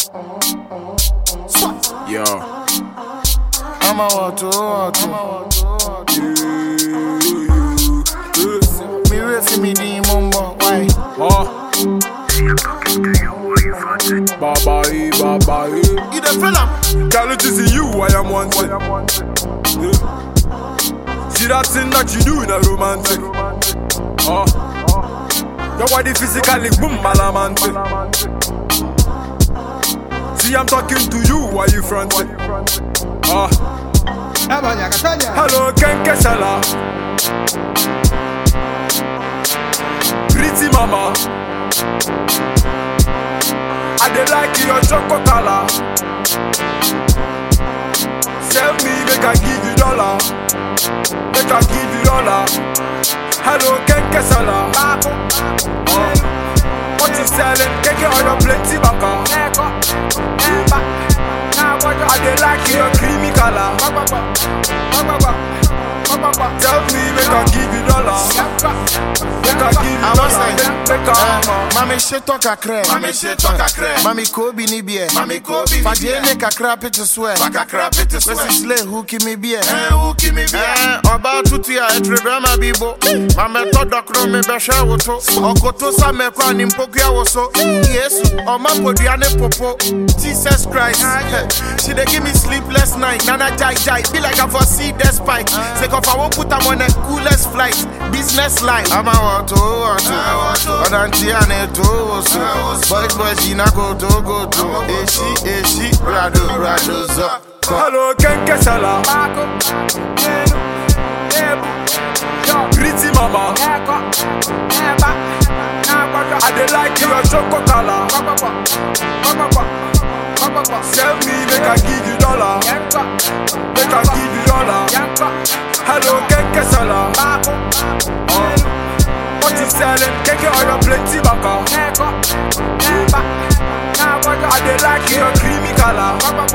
Yo. I'm a water, water. Me ready for me the mumbo, why? Oh. Baba, eh, baba, eh. You the fella? Girl, it is you I am wanting. Yeah. See that thing that you do in a romantic. Oh. Your body physically boom malamantic. See I'm talking to you while you fronting. Oh. Hello, Ken Kesala. Pretty mama. I dey like your chocolate color. Sell me, make I give you dollar. Make I give you dollar. Hello, Ken Kesala. Oh. What you selling? Keke on your plenty baka. I dey like your creamy color. Tell me, make I give you dollar. Make I give you I was dollar. like, Make, make I hammer. Mami sheto kakre. Mami sheto kakre. Mami kobi ni bie. Mami Kobe ni Fadie bie. ne kakra pete swear. Baka crap it is Wesi slay who kimi bie. Eh, who give me beer? Eh, ọba tutu a etrebe ma bibo mamẹtọ dọkọrọ mi bẹhwẹ woto ọkoto samẹkọ ni mpokua wo so yesu ọma podua ne popo jesus christ she dey give me sleepless night nana jai jai be like i for see despite sake of i wan put am on a coolest flight business line. ama wọto wọto ọdantí a na eto woso boys boys yìí na koto koto èsì èsì rado rado zọ. Hello, Ken Kesala. Pretty mama. I dey like your chocolate color. Sell me, make I give you dollar. Make I give you dollar. Hello, Ken Kesala. Oh. What you selling? Keke on your plenty baka. I dey like your creamy color.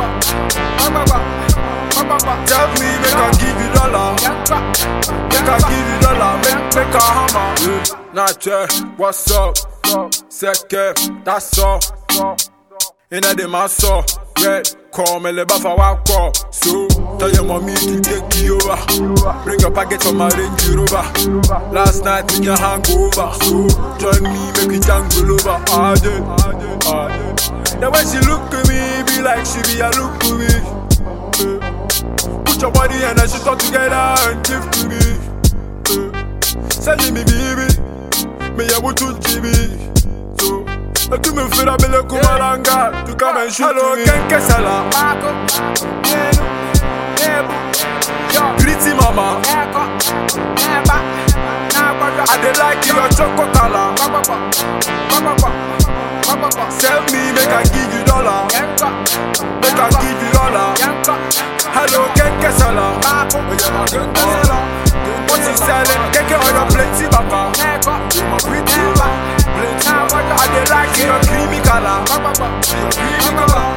Tell me, make I give you dollar. Make I give you dollar. Make make a hammer. Yeah. Nache, what's up? Seke, that's all. Inna the maso, red. Call me le bafa wako. So tell your mommy to take you over. Bring your package from my Range Rover. Last night in your hangover. So join me, make we jangle over. Ah, yeah, ah, yeah. The way she look at me, be like she be a look to me. Eh. Put your body and then she talk together and give to me. Eh. Send me baby, me ya wutu jibi. So, I do me feel a bele kumalanga to come and shoot Hello, Ken Kesala. Pretty mama, I dey like your chocolate color. Sell me, make I give you dollar. Make I give you dollar. Hello, Ken Kesala. What you selling? Keke on your plenty baka. Pretty, plenty. I dey like your creamy color. Creamy color.